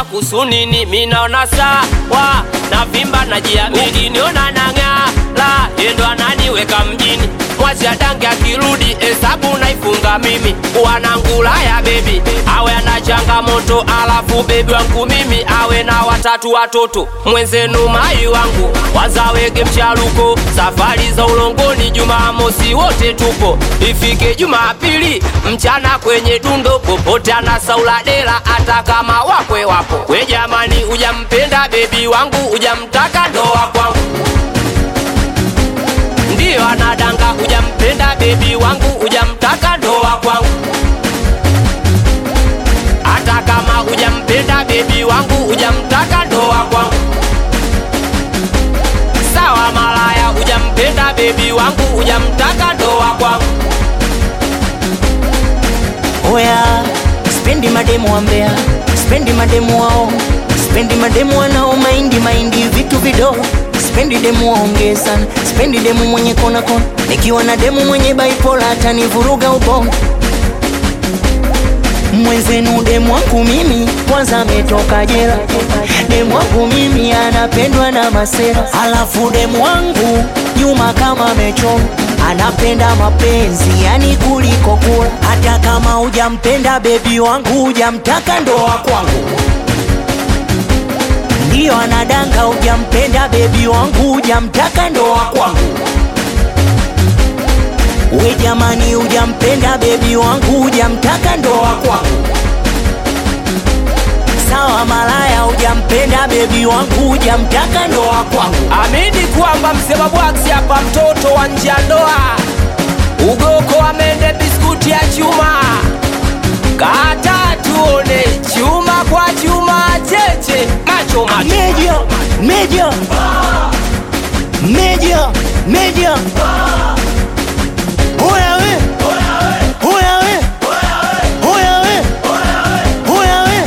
kusunini minaona sawa na vimba na jiamini niona nang'aa la yendo ananiweka mjini mwazi adange akirudi hesabu naifunga mimi wanangula ya bebi awe ana changamoto alafu bebi wangu mimi awe na watatu watoto mwenzenu mai wangu wazawege mchaluko safari za ulongoni jumamosi wote tupo ifike jumapili mchana kwenye dundo popote anasaula dela hata kama wakwe wapo we jamani ujampenda bebi wangu ujamtaka ndoa kwangu ndiyo anadanga ujampenda bebi wangu ujamtaka ndoa kwangu hata kama ujampenda bebi wangu ujamtaka ndoa kwangu sawa malaya ujampenda bebi wangu ujamtaka ndoa kwangu Oya, spendi mademu wa Mbeya, spendi mademu wao, spendi mademu wanao maindi maindi vitu vidogo, spendi demu waongee sana, spendi demu mwenye kona kona, nikiwa na demu mwenye bipolar atanivuruga ubongo. Mwenzenu demu wangu mimi kwanza ametoka jela, demu wangu mimi anapendwa na masera, alafu demu wangu nyuma kama amechoma anapenda mapenzi yani kuliko kula. Hata kama hujampenda bebi wangu, hujamtaka ndoa kwangu, ndiyo anadanga. Hujampenda bebi wangu, hujamtaka ndoa kwangu. We jamani, hujampenda bebi wangu, hujamtaka ndoa kwangu. Sawa malaya, hujampenda bebi wangu, hujamtaka ndoa kwangu. amini kwamba msema bwaksi hapa mtoto wa nje ya ndoa ugoko amende biskuti ya chuma kata tuone chuma kwa chuma cheche macho macho Media, media, media, media. Oya we, oya we, oya we, oya we.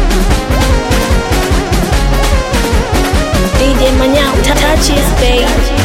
DJ Manyao, touches, babe.